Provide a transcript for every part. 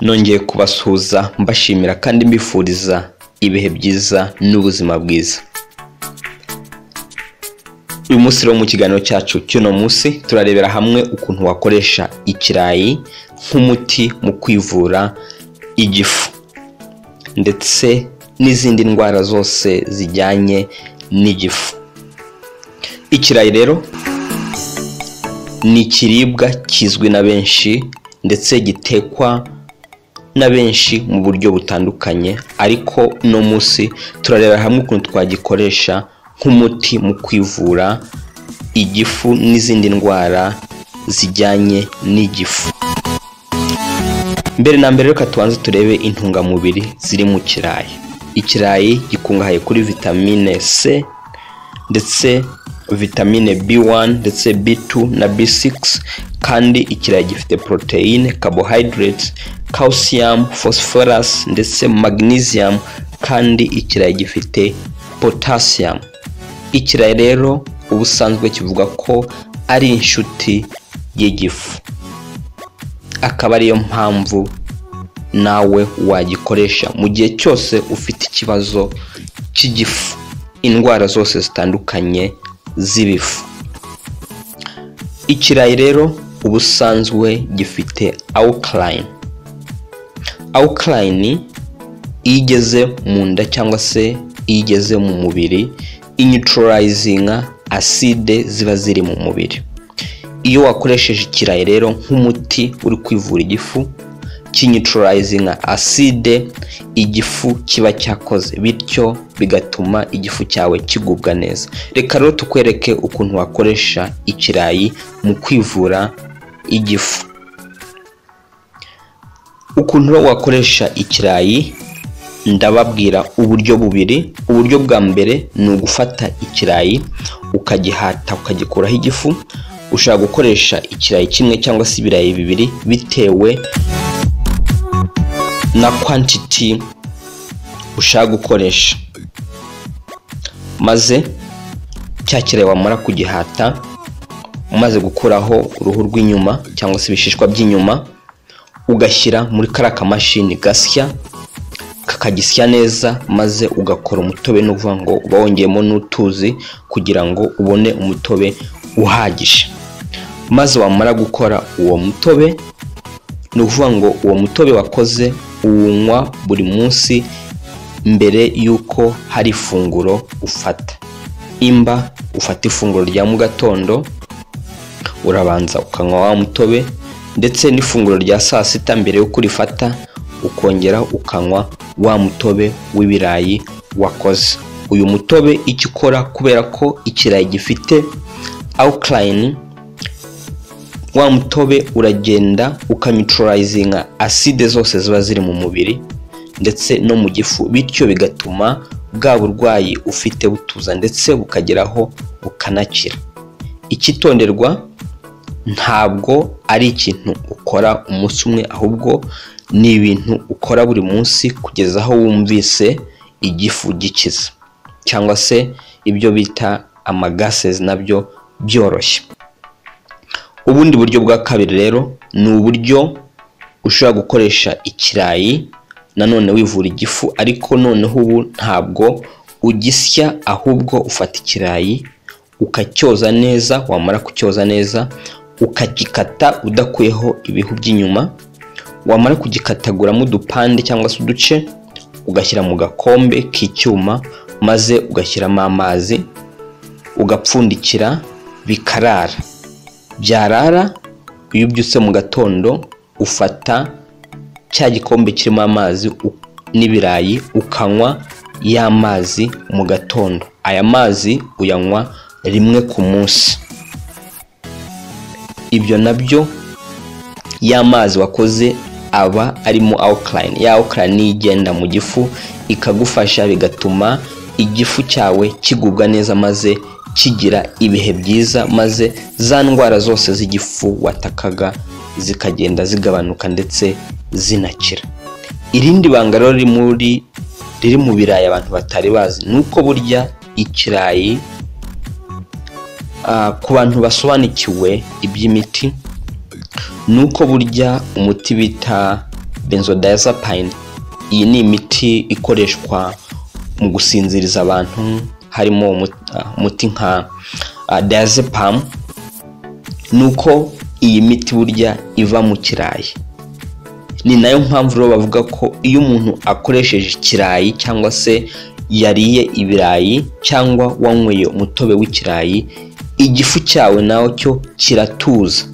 nongeye kubasuhuza mbashimira kandi mbifuriza ibihe byiza n'ubuzima bwiza uyu munsi rero mu kiganiro cyacu cy'uno munsi turarebera hamwe ukuntu wakoresha ikirayi nk'umuti mu kwivura igifu ndetse n'izindi ndwara zose zijyanye n'igifu ikirayi rero ni ikiribwa kizwi na benshi ndetse gitekwa na benshi mu buryo butandukanye ariko uno munsi turarebera hamwe ukuntu twagikoresha nk'umuti mu kwivura igifu n'izindi ndwara zijyanye n'igifu mbere na mbere reka tubanze turebe intungamubiri ziri mu kirayi ikirayi gikungahaye kuri vitamine c ndetse vitamine b1 ndetse b2 na b6 kandi ikirayi gifite poroteyine carbohydrates calcium phosphorus ndetse magnesium kandi ikirayi gifite potassium ikirayi rero ubusanzwe kivuga ko ari inshuti y'igifu akaba ariyo mpamvu nawe wagikoresha mu gihe cyose ufite ikibazo cy'igifu indwara zose zitandukanye z'ibifu ikirayi rero ubusanzwe gifite awukarayini awukarayini iyo igeze mu nda cyangwa se iyo igeze mu mubiri inyuturayizinga aside ziba ziri mu mubiri iyo wakoresheje ikirayi rero nk'umuti uri kwivura igifu kinyuturayizinga aside igifu kiba cyakoze bityo bigatuma igifu cyawe kigubwa neza reka rero tukwereke ukuntu wakoresha ikirayi mu kwivura igifu ukuntu wakoresha ikirayi ndababwira uburyo bubiri uburyo bwa mbere ni ugufata ikirayi ukagihata ukagikuraho igifu ushobora gukoresha ikirayi kimwe cyangwa se ibirayi bibiri bitewe na kwantiti ushaka gukoresha maze cya kirayi wamara kugihata umaze gukuraho uruhu rw'inyuma cyangwa se ibishishwa by'inyuma ugashyira muri kariya kamashini gasya kakagisya neza maze ugakora umutobe ni ukuvuga ngo uba wongeyemo n'utuzi kugira ngo ubone umutobe uhagije maze wamara gukora uwo mutobe ni ukuvuga ngo uwo mutobe wakoze uwunywa buri munsi mbere y'uko hari ifunguro ufata imba ufata ifunguro rya mu gatondo urabanza ukanywa wa mutobe ndetse n'ifunguro rya saa sita mbere y'uko urifata ukongera ukanywa wa mutobe w'ibirayi wakoze uyu mutobe icyo ukora kubera ko ikirayi gifite awukarayini wa mutobe uragenda ukamicurayizinga aside zose ziba ziri mu mubiri ndetse no mu gifu bityo bigatuma bwa burwayi ufite butuza ndetse bukageraho bukanakira ikitonderwa ntabwo ari ikintu ukora umunsi umwe ahubwo ni ibintu ukora buri munsi kugeza aho wumvise igifu gikiza cyangwa se ibyo bita amagasezi nabyo byoroshye ubundi buryo bwa kabiri rero ni uburyo ushobora gukoresha ikirayi nanone wivura igifu ariko noneho ubu ntabwo ugisya ahubwo ufata ikirayi ukacyoza neza wamara kucyoza neza ukagikata udakuyeho ibihu by'inyuma wamara kugikataguramo udupande cyangwa se uduce ugashyira mu gakombe k'icyuma maze ugashyiramo amazi ugapfundikira bikarara byarara iyo ubyutse mu gatondo ufata cya gikombe kirimo amazi n'ibirayi ukanywa ya mazi mu gatondo aya mazi uyanywa rimwe ku munsi ibyo nabyo ya mazi wakoze aba arimo awukarayini ya awukarayini niyo igenda mu gifu ikagufasha bigatuma igifu cyawe kigubwa neza maze kigira ibihe byiza maze za ndwara zose z'igifu watakaga zikagenda zigabanuka ndetse zinakira irindi banga rero riri mu birayi abantu batari bazi ni uko burya ikirayi ku bantu basobanukiwe iby'imiti ni uko burya umuti bita benzodiazepine iyi ni imiti ikoreshwa mu gusinziriza abantu harimo umu- ah, umuti nka ah, diazepam ni uko iyi miti burya iva mu kirayi ni nayo mpamvu rero bavuga ko iyo umuntu akoresheje ikirayi cyangwa se yariye ibirayi cyangwa wanyweye umutobe w'ikirayi igifu cyawe nawe cyo kiratuza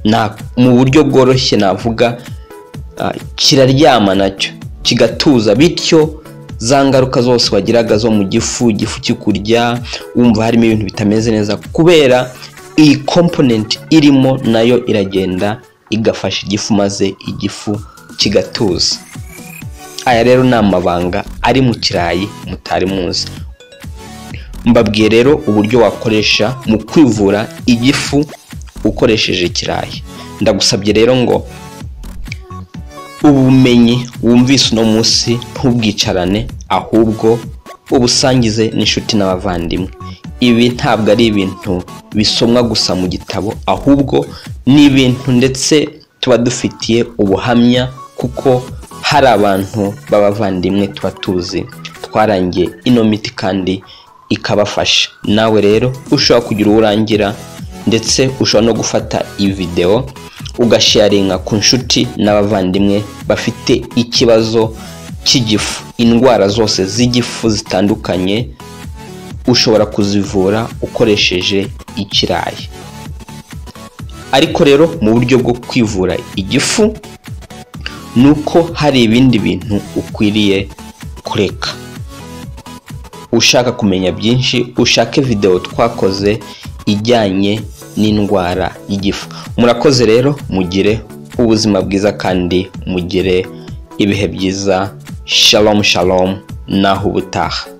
na mu buryo bworoshye navuga ah, kiraryama nacyo kigatuza bityo za ngaruka zose wagiraga zo mu gifu igifu kikurya wumva harimo ibintu bitameze neza kubera iyi komponenti irimo nayo iragenda igafasha igifu maze igifu kigatuza aya rero ni amabanga ari mu kirayi mutari muzi mbabwiye rero uburyo wakoresha mu kwivura igifu ukoresheje ikirayi ndagusabye rero ngo ubumenyi wumvise uno munsi ntubwicarane ahubwo ubusangize n'inshuti n'abavandimwe ibi ntabwo ari ibintu bisomwa gusa mu gitabo ahubwo ni ibintu ndetse tuba dufitiye ubuhamya kuko hari abantu b'abavandimwe tuba tuzi twarangiye ino miti kandi ikabafasha nawe rero ushobora kugira uwo urangira ndetse ushobora no gufata iyi videwo ugasharinga ku nshuti n'abavandimwe bafite ikibazo cy'igifu indwara zose z'igifu zitandukanye ushobora kuzivura ukoresheje ikirayi ariko rero mu buryo bwo kwivura igifu ni uko hari ibindi bintu ukwiriye kureka ushaka kumenya byinshi ushake videwo twakoze ijyanye n'indwara y'igifu murakoze rero mugire ubuzima bwiza kandi mugire ibihe byiza shalom shalom naho ubutaha